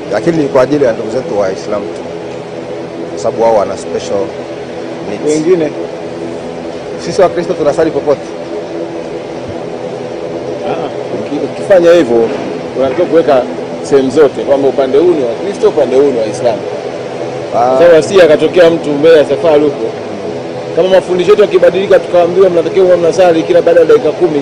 lakini ni kwa ajili ya ndugu zetu Waislamu tu, kwa sababu wao wana special needs. Wengine Sisi Wakristo tunasali popote. uki- ukifanya hivyo unatakiwa kuweka sehemu zote kwamba upande huu ni wa Kristo, upande huu ni Waislamu. Ah, Sasa si akatokea mtu mbele ya safari huko, kama mafundisho yetu yakibadilika, tukaambiwa mnatakiwa huwa mnasali kila baada ya dakika kumi,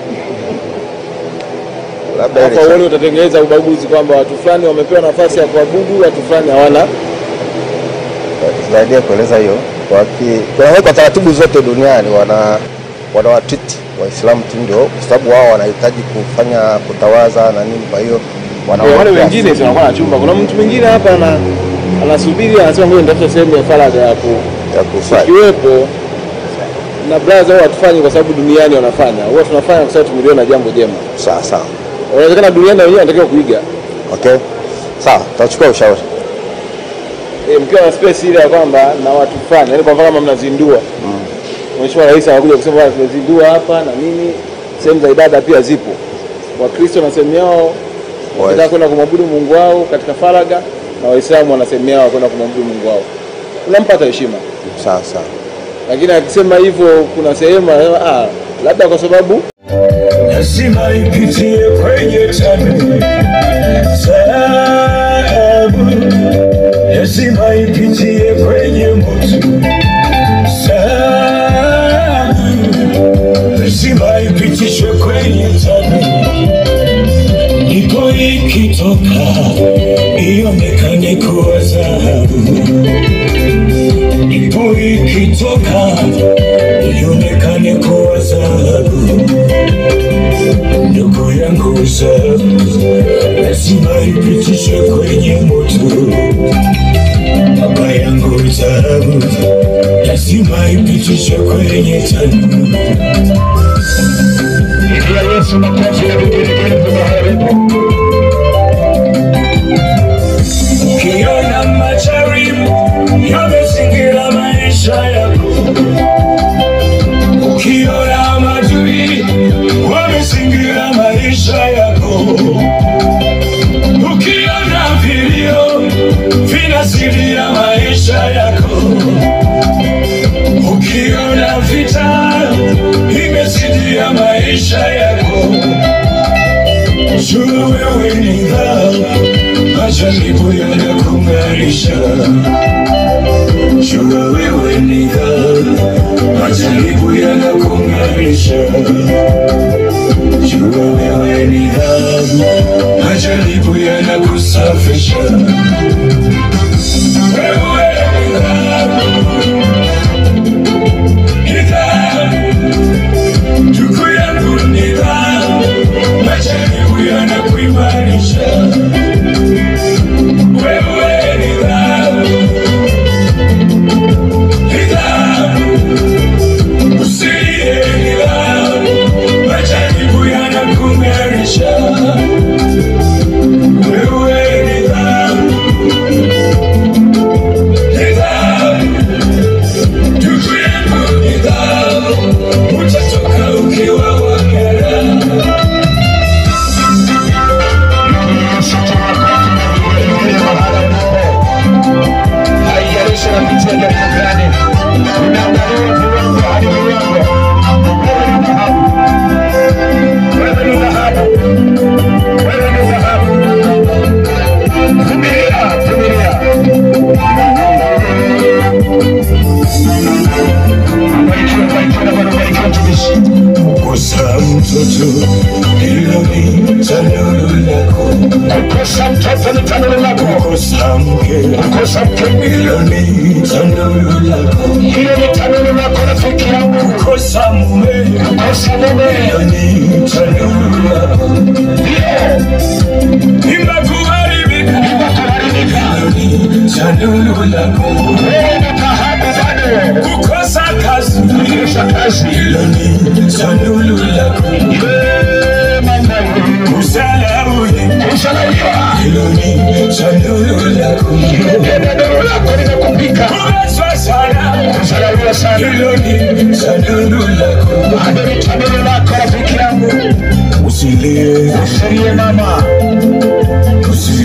labda hapa ile uone utatengeneza ubaguzi kwamba watu fulani wamepewa nafasi ya kuabudu, watu fulani hawana. zaidi ya kueleza hiyo, waki- kunawekwa taratibu zote duniani, wana wanawatreat Waislamu tu ndio, kwa sababu wao wanahitaji kufanya kutawaza na nini, kwa hiyo Eh, wale wanawawekea wengine si wanakuwa na chumba. Kuna mtu mwingine hapa ana anasubiri anasema ngoja nitafuta sehemu ya faragha ya ku ya kusali. ikiwepo na braza huwa hatufanyi kwa sababu duniani wanafanya, huwa tunafanya kwa sababu tumeliona jambo jema. Sawa sawa, Inawezekana duniani na wenyewe wanatakiwa kuiga. okay, sawa, tutachukua ushauri. E, mkiwa na space ile ya kwamba na watu fulani, yaani kwa mfano kama mnazindua Mheshimiwa Rais anakuja kusema bwana, tumezindua hapa na nini, sehemu za ibada pia zipo. Wakristo na sehemu yao wanataka kwenda kumwabudu Mungu wao katika faragha, na Waislamu wana sehemu yao kwenda kumwabudu Mungu wao. Unampata heshima, Sawa sawa, lakini akisema hivyo, kuna sehemu anasema ah, labda kwa sababu lazima ipitie kwenye tani sabu, lazima ipitie kwenye moto sabu, lazima ipitishwe kwenye tani, ndipo ikitoka ionekane kuwa dhahabu, ndipo ikitoka ionekane kuwa dhahabu ndugu yangu zahabu lazima ipitishwe kwenye moto. Baba yangu zahabu lazima ipitishwe kwenye tanuru. Pigia Yesu makofi ya vigelegele mahali alipo. Ukiona majaribu yamezingira maisha yako ukiona maadui wamezingira maisha yako, ukiona vilio vinazidia maisha yako, ukiona vita imezidia maisha yako, jua wewe ni dhahabu, majaribu yanakung'arisha. Jua wewe ni dhahabu, majaribu yanakung'arisha. Jua wewe ni dhahabu, majaribu yanakusafisha. Wewe ni dhahabu, ni dhahabu, ndugu yangu ni dhahabu, majaribu yanakuimarisha. Wewe ni dhahabu Haijalishi unapitia jambo gani, unaangalia viwango hadi viwango. Wewe ni dhahabu, wewe ni dhahabu, wewe ni dhahabu. Vumilia, vumilia. Barikiwa, barikiwa na Bwana, barikiwa mtumishi. Kukosa mtoto hilo ni tanuru lako. Kukosa mtoto ni tanuru lako. Kukosa mke, kukosa mke hilo ni tanuru lako. Hilo ni tanuru lako rafiki yangu. Kukosa mume, kukosa mume hilo ni tanuru lako. Ndio. Mimba kuharibika, mimba kuharibika. Hilo ni tanuru lako. Wewe ni dhahabu bado. Kukosa kazi, kukosa kazi. Hilo ni tanuru lako. Wewe mama, usalauye, usalauye. Hilo ni tanuru lako. Tanuru lako limekupika. Kubezwa sana, usalauye sana. Hilo ni tanuru lako. Bado ni tanuru lako rafiki yangu. Usilie, usilie mama, usilie.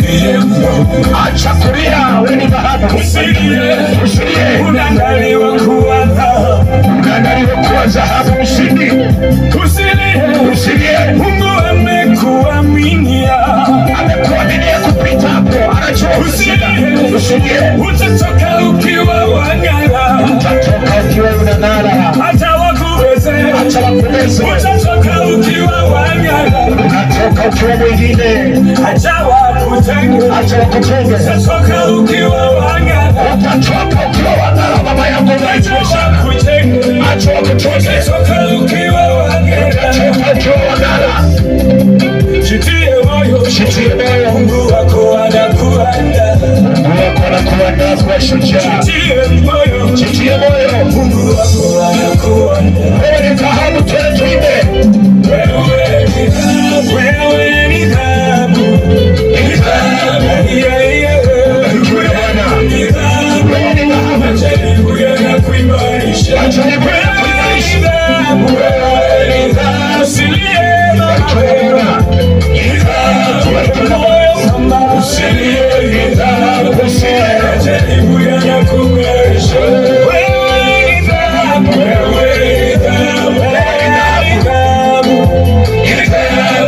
usilie mno, acha kulia, wewe ni dhahabu, usilie, usilie, unaandaliwa kuwa dhahabu, unaandaliwa kuwa dhahabu, usilie, usilie, usilie. Mungu amekuaminia, Amekuaminia kupita hapo, anajua Usilie. usilie, utatoka ukiwa wang'ara, utatoka ukiwa unang'ara, hata wakuweze, acha wakuweze, utatoka ukiwa wang'ara, unatoka ukiwa mwingine, hata wakutenge, acha wakutenge, utatoka ukiwa wang'ara, utatoka ukiwa wang'ara, baba yangu hata unaitosha, wakutenge, acha wakutenge, utatoka ukiwa wang'ara. utatoka ukiwa wang'ara, Jitie moyo, jitie moyo, Mungu wako anakuandaa. Mungu wako anakuandaa kuwa shujaa, Jitie moyo, jitie moyo, Mungu wako anakuandaa. wewe ni dhahabu, twende tuimbe. Wewe ni dhahabu, wewe ni dhahabu, ni dhahabu, yeah, yeah. Barikiwe Bwana. Ni dhahabu, Wewe ni dhahabu. majaribu yanakuimarisha. Majaribu Wewe yanakuimarisha. ni dhahabu, wewe ni dhahabu, usilie mama, ni dhahabu, moyo mama, usilie, ni dhahabu, majaribu yanakuimarisha. Wewe ni dhahabu, wewe ni dhahabu, wewe ni dhahabu.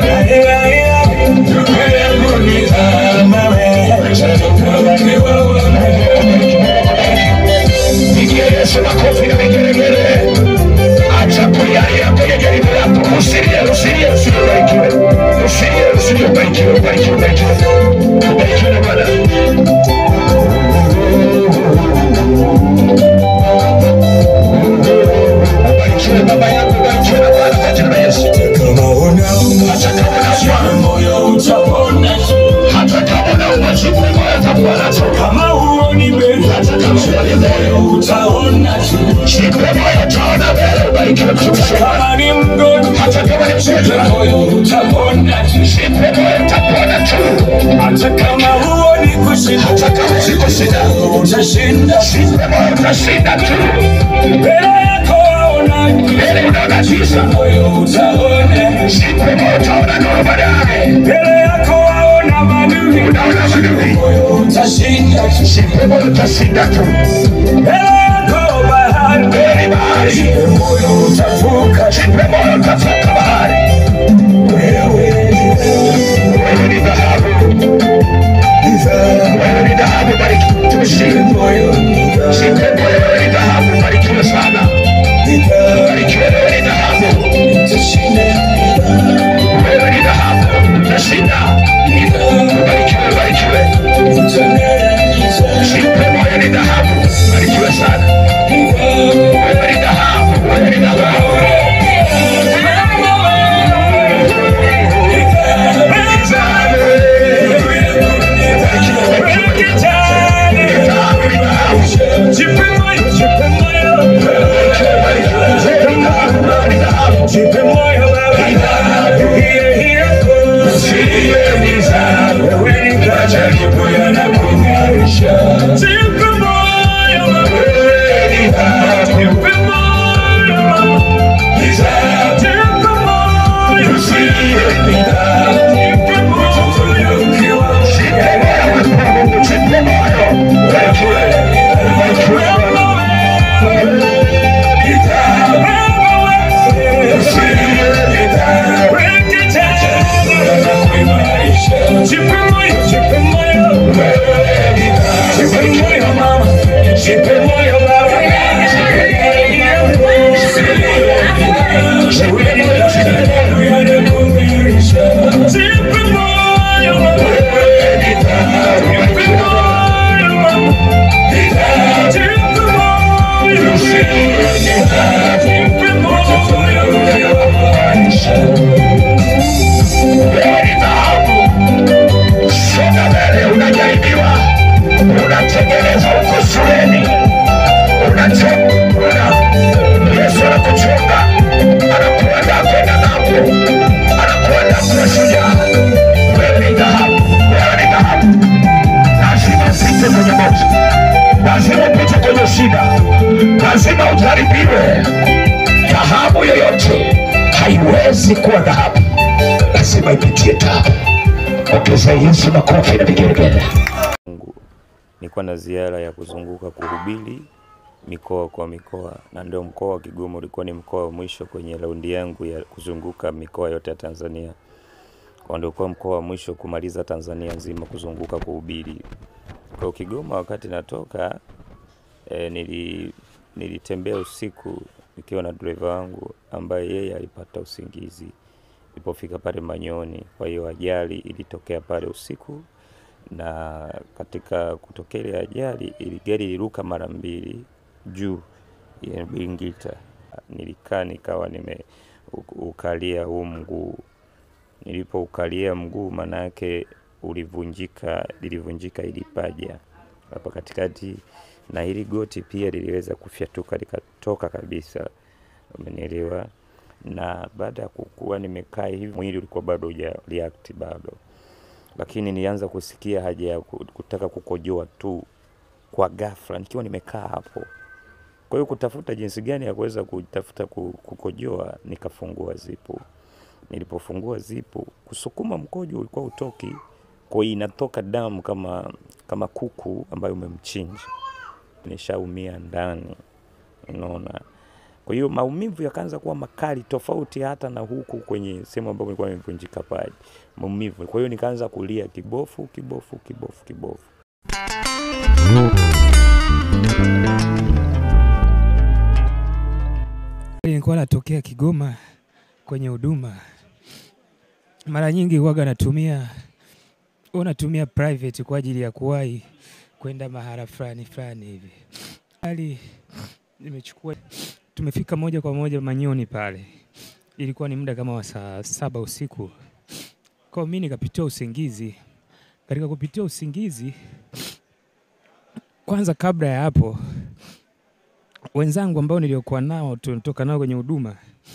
Pigia Yesu makofi na vigelegele. Acha kulialia kwenye jaribu lako. Usilie, usilie, usilie, ubarikiwe. Usilie, usilie, ubarikiwe, ubarikiwe, ubarikiwe. Ubarikiwe na Bwana. Ubarikiwe baba yangu, ubarikiwe na Bwana kwa jina la Yesu. Hata kama unaumwa, moyo utapona hata kama unaumwa, jipe moyo, utapona tu. kama huoni mbele Hata kama unaumwa, moyo utaona tu jipe moyo, utaona mbele. Ubarikiwe mtumishi wa Bwana. kama ni mgonjwa Hata kama ni mgonjwa, moyo utapona tu jipe moyo, utapona tu. hata kama huoni kushinda Hata kama ziko shida, utashinda jipe moyo, utashinda tu. mbele yako waona Mbele unaona giza, moyo utaona jipe moyo, utaona nuru baadaye. mbele yako waona madui Unaona madui, moyo utashinda jipe moyo, utashinda tu. mbele yako bahari Mbele ni bahari, moyo utavuka jipe moyo, utavuka bahari. wewe Wewe ni dhahabu, wewe ni dhahabu, barikiwe mtumishi. moyo Jipe moyo, wewe ni dhahabu, barikiwe sana. Barikiwe, wewe ni dhahabu. utashinda Wewe ni dhahabu, utashinda. Barikiwe, barikiwe. Jipe moyo, ni dhahabu, barikiwe sana. Wewe ni dhahabu, wewe ni dhahabu. Dhahabu ni dhahabu. Jipe moyo, wewe Mungu, jipe moyo. Barikiwe, barikiwe Bwana. Wewe ni dhahabu. Songa mbele, unajaribiwa, unatengeneza huko shuleni, unacho- una- Yesu anakuchunga, anakuandaa kwenda ng'ambo, anakuandaa kuwa shujaa. Wewe ni dhahabu, wewe ni dhahabu. Lazima upite kwenye moto, lazima upite kwenye shida, lazima ujaribiwe. Dhahabu yoyote haiwezi kuwa dhahabu, lazima ipitie taabu. Ongeza Yesu makofi na vigelegele. Mungu. Nilikuwa na ziara ya kuzunguka kuhubiri mikoa kwa mikoa, na ndio mkoa wa Kigoma ulikuwa ni mkoa wa mwisho kwenye raundi yangu ya kuzunguka mikoa yote ya Tanzania. Kwa ndio kuwa mkoa wa mwisho kumaliza Tanzania nzima kuzunguka kuhubiri. Kwa Kigoma wakati natoka e, nili, nilitembea usiku nikiwa na dereva wangu ambaye yeye alipata usingizi ilipofika pale Manyoni. Kwa hiyo ajali ilitokea pale usiku, na katika kutokea ile ajali ili gari iliruka mara mbili juu ya Bingita. Nilikaa nikawa nime u- ukalia huu mguu, nilipoukalia mguu manake ulivunjika, lilivunjika ili paja hapa katikati, na hili goti pia liliweza kufyatuka likatoka kabisa, umenielewa? Na baada ya kukuwa nimekaa hivi, mwili ulikuwa bado huja react bado, lakini nilianza kusikia haja ya ku- kutaka kukojoa tu kwa ghafla nikiwa nimekaa hapo. Kwa hiyo kutafuta jinsi gani ya kuweza kutafuta ku- kukojoa, nikafungua zipu. Nilipofungua zipu, kusukuma mkojo ulikuwa utoki, kwa hiyo inatoka damu kama kama kuku ambayo umemchinja, nishaumia ndani, unaona. Kwa hiyo maumivu yakaanza kuwa makali tofauti hata na huku kwenye sehemu ambapo nilikuwa nimevunjika paji, maumivu. Kwa hiyo nikaanza kulia kibofu, kibofu, kibofu, kibofu. Nilikuwa natokea Kigoma kwenye huduma, mara nyingi huwaga natumia huwa natumia private kwa ajili ya kuwahi kwenda mahala fulani fulani hivi. Hali nimechukua, tumefika moja kwa moja Manyoni pale, ilikuwa ni muda kama wa saa saba usiku. Kwa mimi nikapitia usingizi. Katika kupitia usingizi, kwanza kabla ya hapo wenzangu ambao niliokuwa nao tunatoka nao kwenye huduma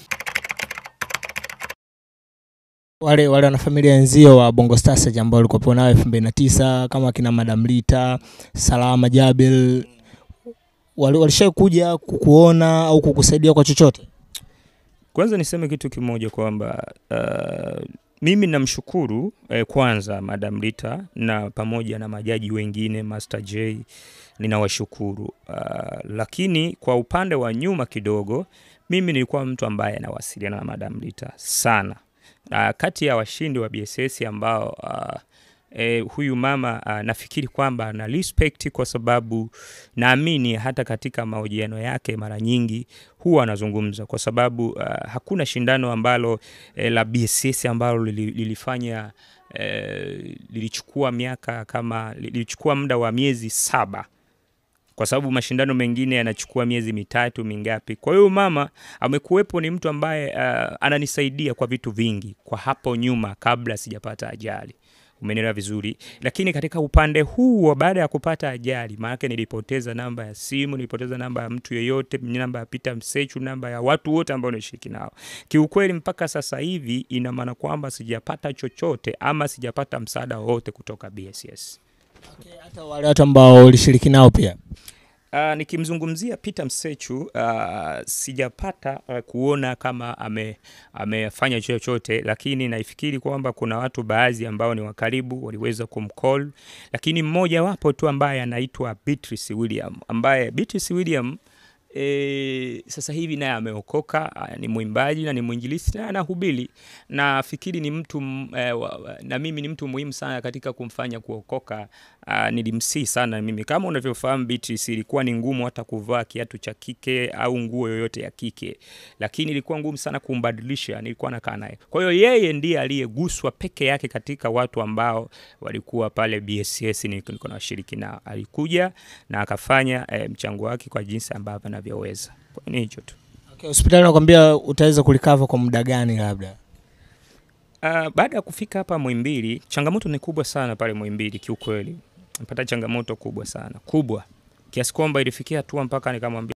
wale wale wanafamilia wenzio wa Bongo Star Stage ambao walikuwa nao 2009 kama kina Madam Lita, Salama Jabel wali- walishawahi kuja kukuona au kukusaidia kwa chochote? Kwanza niseme kitu kimoja kwamba uh, mimi namshukuru eh, kwanza Madam Rita na pamoja na majaji wengine Master J ninawashukuru. Uh, lakini kwa upande wa nyuma kidogo, mimi nilikuwa mtu ambaye anawasiliana na Madam Rita sana. Uh, kati ya washindi wa BSS ambao uh, eh, huyu mama uh, nafikiri kwamba ana respect kwa sababu naamini hata katika mahojiano yake mara nyingi huwa anazungumza kwa sababu uh, hakuna shindano ambalo eh, la BSS ambalo lili, lilifanya eh, lilichukua miaka kama lilichukua muda wa miezi saba kwa sababu mashindano mengine yanachukua miezi mitatu mingapi. Kwa hiyo mama amekuwepo, ni mtu ambaye uh, ananisaidia kwa vitu vingi kwa hapo nyuma kabla sijapata ajali umenielewa vizuri. Lakini katika upande huu wa baada ya kupata ajali, maanake nilipoteza namba ya simu, nilipoteza namba ya mtu yeyote, namba ya Peter Msechu, namba ya watu wote ambao nilishiriki nao. Kiukweli mpaka sasa hivi ina maana kwamba sijapata chochote ama sijapata msaada wowote kutoka BSS. Okay, hata wale watu ambao ulishiriki nao pia. Uh, nikimzungumzia Peter Msechu uh, sijapata uh, kuona kama ame, amefanya chochote, lakini naifikiri kwamba kuna watu baadhi ambao ni wakaribu waliweza kumcall, lakini mmoja wapo tu ambaye anaitwa Beatrice William ambaye Beatrice William E, sasa hivi naye ameokoka, ah, ni mwimbaji na ni mwinjilisti na anahubiri. Nafikiri ni mtu m- eh, wa- wa- na mimi ni mtu muhimu sana katika kumfanya kuokoka. Uh, nilimsii sana mimi, kama unavyofahamu Beatrice, ilikuwa ni ngumu hata kuvaa kiatu cha kike au nguo yoyote ya kike, lakini ilikuwa ngumu sana kumbadilisha. Nilikuwa nakaa naye, kwa hiyo yeye ndiye aliyeguswa peke yake katika watu ambao walikuwa pale BSS nilikuwa nawashiriki nao. Alikuja na akafanya eh, mchango wake kwa jinsi ambavyo anavyoweza. Kwa hiyo ni hicho tu. Okay, hospitali nakwambia utaweza kulikava kwa muda gani labda? Uh, baada ya kufika hapa Muhimbili, changamoto ni kubwa sana pale Muhimbili kiukweli. Napata changamoto kubwa sana, kubwa kiasi kwamba ilifikia hatua mpaka nikamwambia